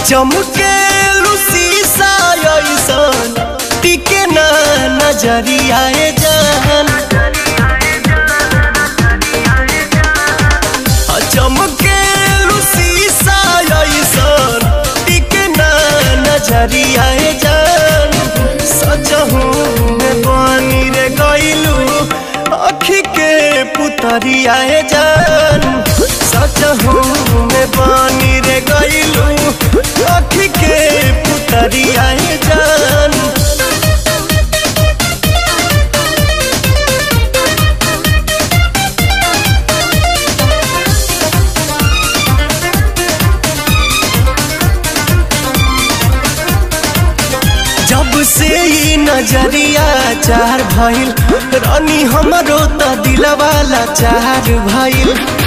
चमके शीशा ऐसन टिके ना नजरिया जान चमके शीशा ऐसन टिके ना नजरिया जान सजहू में पानी रे गइलू अखी के पुतरिया जान सजहू में पानी रे गइलू अखी के पुतरिया जान जब से ई नजरिया चार भइल रानी हमरो त दिलवाला चार भइल